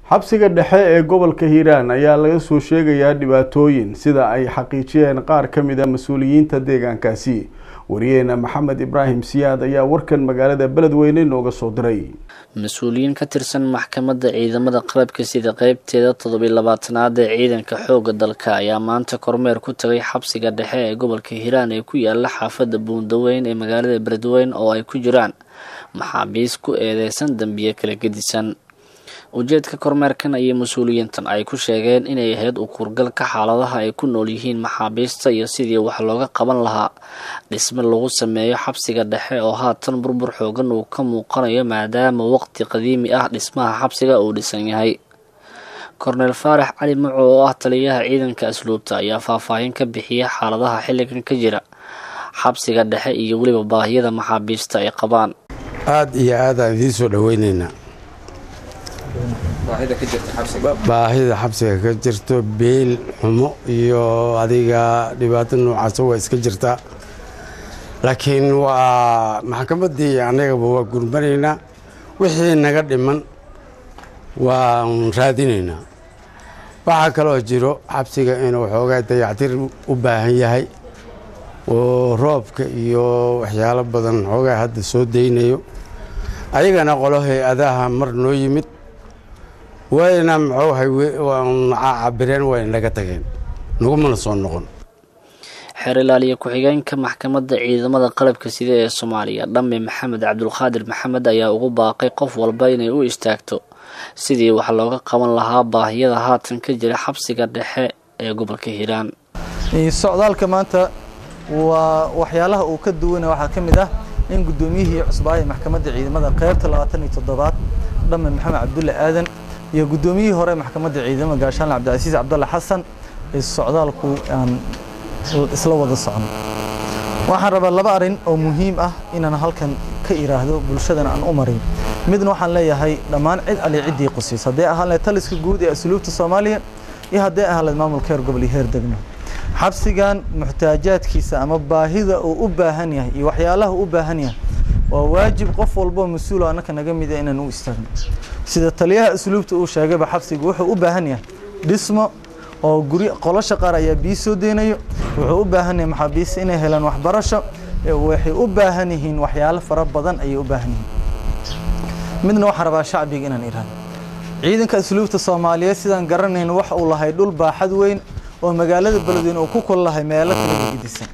xabsiga dhexe ee gobolka hiiraan ayaa laga soo sheegayaa dhibaatooyin sida ay xaqiijiyeen qaar ka mid a mas-uuliyiinta deegaankaasi wariyeena maxamed ibraahim siyaad ayaa warkan magaalada beledweyne nooga soo diray mas-uuliyiin ka tirsan maxkamadda ciidamada qalabka sida qeybteeda toddobiy labaatanaad ee ciidanka xoogga dalka ayaa maanta kormeer ku tagay xabsiga dhexe ee gobolka hiiraan ee ku yaala xaafadda buundaweyn ee magaalada beledweyne oo ay ku jiraan maxaabiis ku eedeysan dambiye kala gedisan ujeedka kormeerkan ayay mas-uuliyiintan ay ku sheegeen inay ahayd u kurgalka xaaladaha ay ku nool yihiin maxaabiista iyo sidii wax looga qaban lahaa dhisme lagu sameeyo xabsiga dhexe oo haatan burbur xoogan uu ka muuqanayo maadaama waqti qadiimi ah dhismaha xabsiga uu dhisan yahay korneel faarax cali maco oo ah taliyaha ciidanka asluubta ayaa faahfaahin ka bixiya xaaladaha xilligan ka jira xabsiga dhexe iyo weliba baahiyada maxaabiista ay qabaan aada iyo aadaan idiin soo dhoweyneynaa baahida xabsiga ka jirto beel xumo iyo adiga dhibaato noocaasa waa iska jirtaa laakiin waa maxkamaddii annagaba waa gurmanaynaa wixii naga dhiman waan raadinaynaa waxaa kaloo jiro xabsiga inuu xoogaa dayactir u baahan yahay oo roobka iyo waxyaalo badan xoogaa hadda soo daynayo ayagana qolo hay-adaha mar noo yimid wayna mxuucabireen wayna naga tageen nagumana soo noqon xeer ilaaliye ku-xigeenka maxkamadda ciidamada qalabka sida ee soomaaliya dhamme maxamed cabdulqaadir maxamed ayaa ugu baaqay qof walba inay u istaagto sidii wax looga qaban lahaa baahiyada haatan ka jira xabsiga dhexe ee gobolka hiiraan socdaalka maanta waa waxyaalaha uu ka duwana waxaa ka mid ah in guddoomiyihii cusbaa ee maxkamadda ciidamada qeybta labaatan iyo toddobaad dhamme maxamed cabdulle aadan iyo guddoomiyihii hore maxkamadda ciidamada gaashaanle cabdicasiis cabdalle xasan ee socdaalku aan isla wada socno waxaan rabaa laba arrin oo muhiim ah inaan halkan ka iraahdo bulshadana aan u marin midna waxaan leeyahay dhammaan cid ali ciddii qusiis hadday ahaan lahayd taliska guud ee asluubta soomaaliya iyo hadday ahaan lahayd maamulka heer gobol iyo heer degmo xabsigan muxtaajaadkiisa ama baahida uu u baahan yahay iyo waxyaalaha u baahan yahay waa waajib qof walboo mas-uula annaka naga mida inaan u istaagno sida taliyaha asluubta uu sheegayba xabsigu wuxuu u baahan yahay dhismo oo guri qolosha qaar ayaa biyo soo deynayo wuxuu u baahan yahay maxaabiista inay helaan waxbarasho waxay u baahan yihiin waxyaalo fara badan ayay u baahan yihiin midna waxaan rabaa shacbiga inaan iraahdo ciidanka asluubta soomaaliyeed sidaan garanayno waxa uu lahay dhul baaxad weyn oo magaalada beledweyne uu ku kul lahay meelo kala gedisan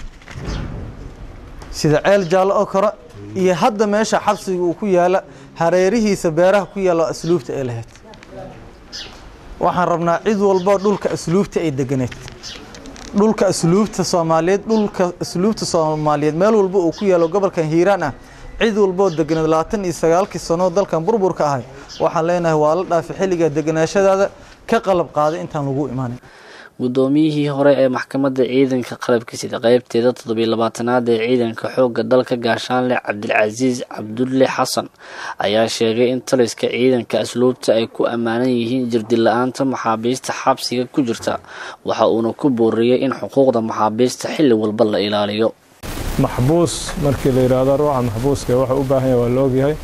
sida ceel jaallo oo kore iyo hadda meesha xabsiga uu ku yaala hareerihiisa beeraha ku yaalla asluubta ee lahayd waxaan rabnaa cid walbo dhulka asluubta ay deganeed dhulka asluubta soomaaliyeed dhulka asluubta soomaaliyeed meel walba uu ku yaalo gobolkan hiiraan ah cid walboo deganeed labaatan iyo sagaalkii sanoo dalkan burburka ahay waxaan leenahay waa la dhaafi xilliga deganaashadaada ka qalab qaaday intaan lagu imaanin guddoomiyihii hore ee maxkamadda ciidanka qalabka sida qeybteeda toddobiy labaatanaad ee ciidanka xoogga dalka gaashaanle cabdilcasiis cabdulle xasan ayaa sheegay in taliska ciidanka asluubta ay ku ammaanan yihiin jirdila-aanta maxaabiista xabsiga ku jirta waxa uuna ku booriyey in xuquuqda maxaabiista xilli walba la ilaaliyo maxbuus markii la yidhaahdo ruuxa maxbuuska waxa u baahan yahay waa la ogyahay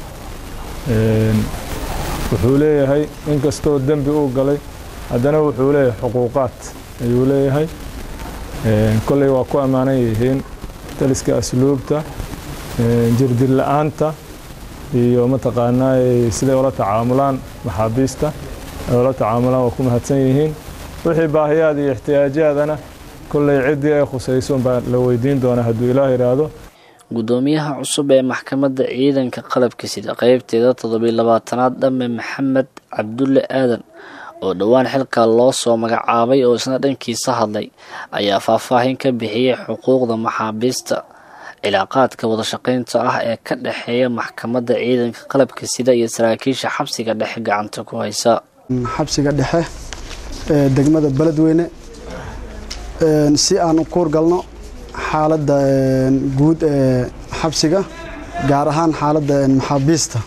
wuxuu leeyahay inkastoo dembi uu galay haddana wuxuu leeyahay xuquuqaad ayuu leeyahay kolley waa ku ammaanan yihiin taliska asluubta jirdil la-aanta iyo mataqaanaa siday ula tacaamulaan maxaabiista ay ula tacaamulaan waa ku mahadsan yihiin wixii baahiyaad iyo ixtiyaajaadana kolley ciddii ay khusaysoon baa la weydiin doonaa hadduu ilaah yidhaahdo guddoomiyaha cusub ee maxkamadda ciidanka qalabka sida qeybteeda toddobiy labaatanaad dhamme maxamed cabdulle aadan oo dhowaan xilka loo soo magacaabay oo isna dhankiisa hadlay ayaa faahfaahin ka bixiyey xuquuqda maxaabiista cilaaqaadka wadashaqaynta ah ee ka dhexeeya maxkamadda ciidanka qalabka sida iyo saraakiisha xabsiga dhexe gacanta ku haysa xabsiga dhexe ee degmada beledweyne si aan u kuurgalno xaaladda guud ee xabsiga gaar ahaan xaaladda maxaabiista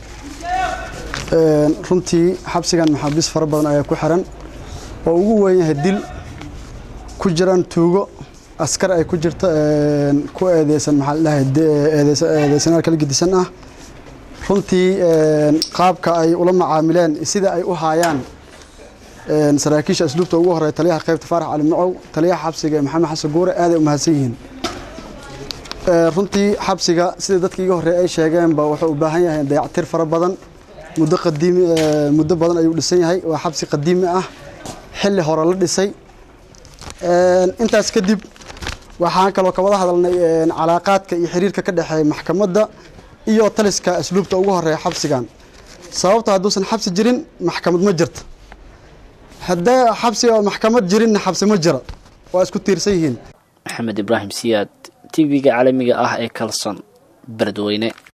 runtii xabsigan maxaabiis fara badan ayaa ku xiran oo ugu weyn yahay dil ku jiraan tuugo askar ay ku jirto ku eedeysan maxaa la dhahay eedeysanaal kala gedisan ah runtii qaabka ay ula macaamileen sida ay u haayaan saraakiisha asluubta ugu horeeya taliyaha qaybta faarax cali macow taliyaha xabsiga ee maxamed xasan guure aaday u mahadsan yihiin runtii xabsiga sida dadkii iga horreey ay sheegeenba wuxuu u baahan yahay dayactir fara badan muddo qadiimi muddo badan ayuu dhisan yahay waa xabsi qadiimi ah xilli hore la dhisay intaas kadib waxaan kaloo ka wada hadalnay calaaqaadka iyo xiriirka ka dhexeeya maxkamadda iyo taliska asluubta ugu horeeya xabsigan sababta hadduusan xabsi jirin maxkamad ma jirto haddee xabsi oo maxkamad jirinna xabsi ma jira waa isku tiirsan yihiin maxamed ibraahim siyaad tv-ga caalamiga ah ee kalson beledweyne